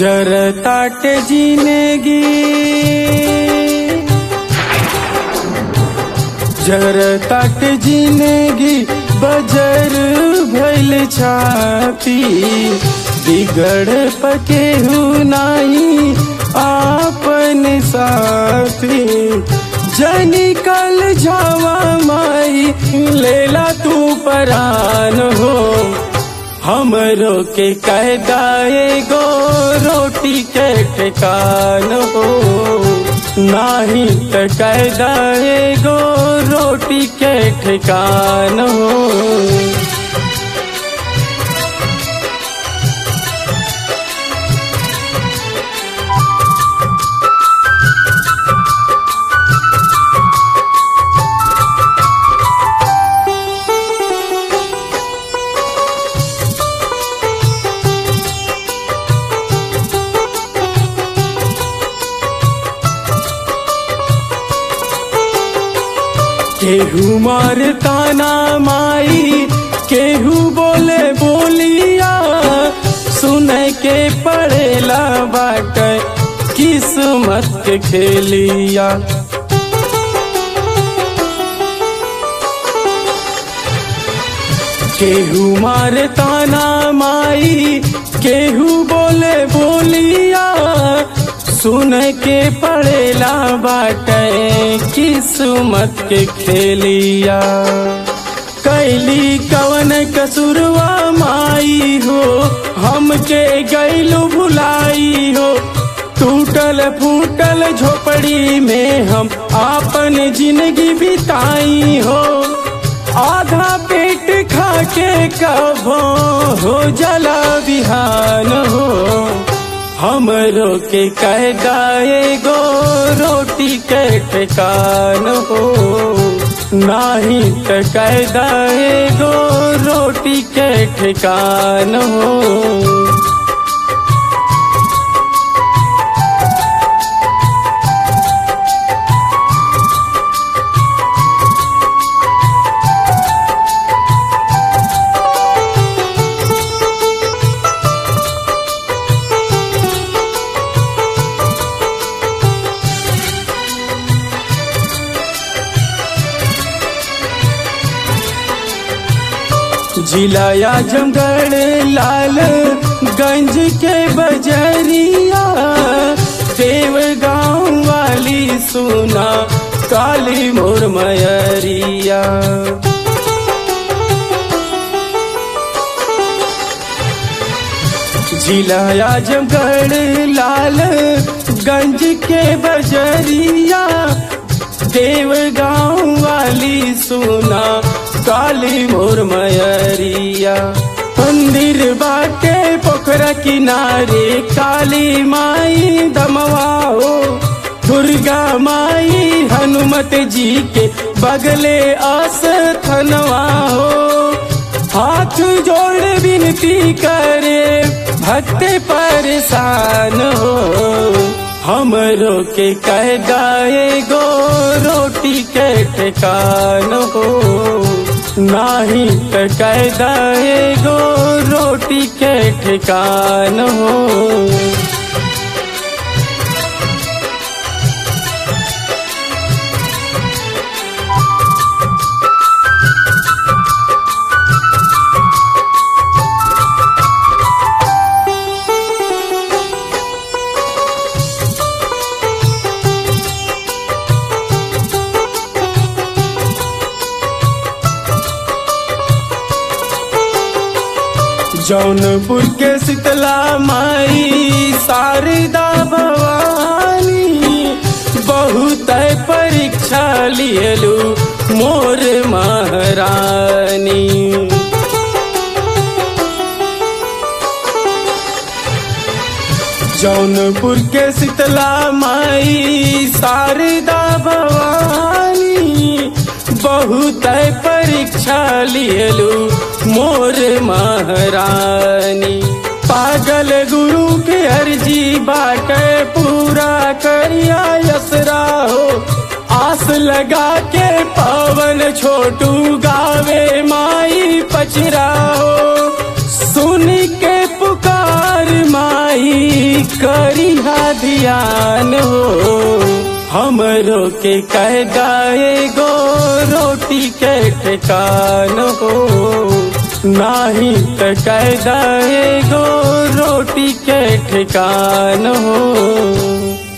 जर ताट जिंदगी जर ताट जिंदगी बजर भइल छाती बिगड़ पकेहू नाही आपन साथी जनी कल जावा माई लेला तू परान हो हमरो के कहदाए गो रोटी के ठिकान हो नाही त कहदाए गो रोटी के ठिकान हो केहू मारता ना माई केहू बोले बोलिया सुन के पड़ेला बाट किस्मत के खेलिया केहू मारता ना माई केहू बोले बोलिया सुन के पड़ेला बाटे किस्मत के खेलिया कैली कवन कसुरवा माई हो हमके गैलू भुलाई हो टूटल फूटल झोपड़ी में हम आपन जिंदगी बिताई हो आधा पेट खा के कभो हो जला बिहान हो हमरो के कहदाए गो रोटी के ठिकान हो नाही त कहदाए गो रोटी के ठिकान हो जिला आजमगढ़ लाल गंज के बजरिया देव गाँव वाली सुना काली मोर मयरिया जिला आजमगढ़ लाल गंज के बजरिया देव गाँव वाली सुना काली मोर मयरिया मंदिर बाटे पोखरा किनारे काली माई दमवा हो दुर्गा माई हनुमत जी के बगले आस थनवा हो हाथ जोड़ विनती करे भक्त परेशान हो हमरो के कह गाए गो रोटी के ठिकान हो नाही त कह दाए गो रोटी के ठिकान हो जौनपुर के शीतला माई शारदा भवानी बहुत परीक्षा लियलू मोर महारानी जौनपुर के शीतला माई शारदा भवानी बहुत परीक्षा लियलू मोर महारानी पागल गुरु के अर्जी बाट पूरा करिया यसरा हो आस लगा के पवन छोटू गावे माई पचरा हो सुन के पुकार माई जियान हो हमरो के कह गाए गो रोटी के ठिकान हो नाही त कह गाए गो रोटी के ठिकान हो